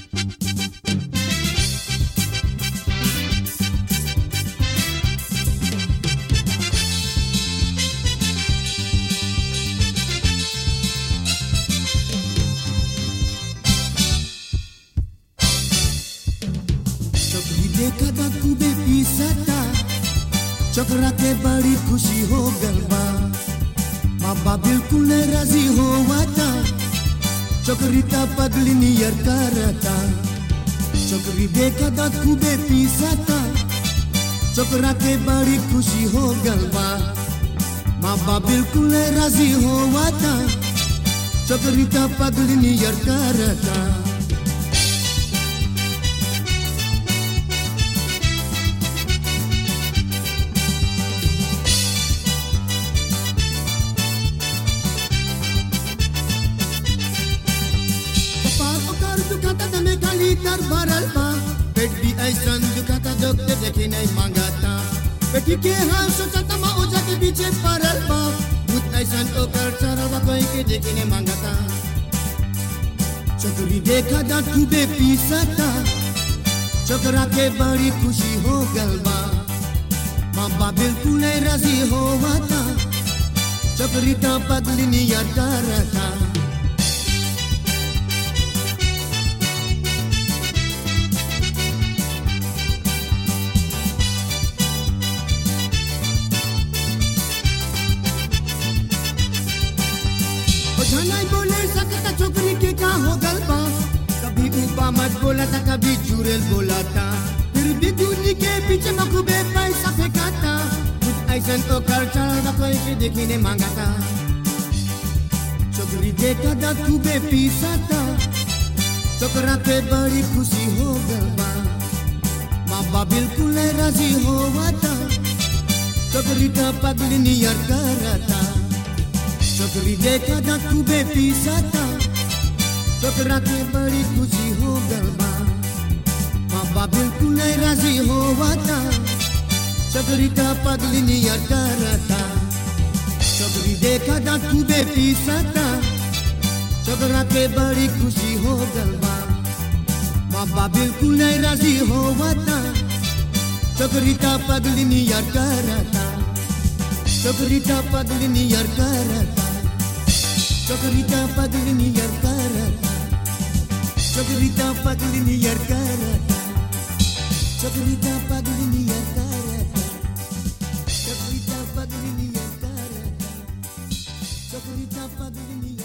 चोकरी देखा था खूबे पीसता चोकरा के बड़ी खुशी हो गलबा बाबा बिल्कुल नहीं राजी हो था चोकरी ता पगली नियर करता चोकरी देखा था खूबे पीसता चोकरा के बड़ी खुशी हो गलबा बाबा बिल्कुल नहीं राजी हो था चोकरी ता पगली नियर करता कपाल ओकर दुखाता तमे खाली तर भरल बा पेट भी ऐसन दुखाता जोगते देखे नहीं मांगता पेटी के हाल सोचता मा ओजा के पीछे पड़ल बा भूत ऐसन ओकर चरल बा कोई के देखे नहीं मांगता चोकरी देखा दा खूबे पीसता चोकरा के बड़ी खुशी हो गल बा माँ बिल्कुल नहीं राजी होवता चोकरी ता पगली नियर करता ओझा नहीं बोले सकता छोकरी के का हो गल बा कभी ऊपा मत बोला था कभी चुड़ैल बोला था फिर भी दूनी के पीछे मखूबे पैसा फेंकाता कुछ ऐसा तो कर चढ़ा कोई के देखी ने मांगा था छोकरी देखा था खूबे पीसा था छोकरा पे बड़ी खुशी हो गल बा माँ बाप बिल्कुल नहीं राजी होवा था छोकरी का पगली नियर करता छोकरी देखा था खूबे पीसा था छोकरा के बड़ी खुशी हो गल बा माँ बाप बिल्कुल नहीं राजी होवा था छोकरी का पगली नियर करता छोकरी देखा था खूबे पीसा था छोकरा के बड़ी खुशी हो गल बा माँ बाप बिल्कुल नहीं राजी होवा था छोकरी का पगली नियर करता छोकरी का पगली नियर करता छोकरी का पगली नियर करता छोकरी का पगली नियर करता छोकरी का पगली नियर करता छोकरी का पगली नियर करता छोकरी का पगली नियर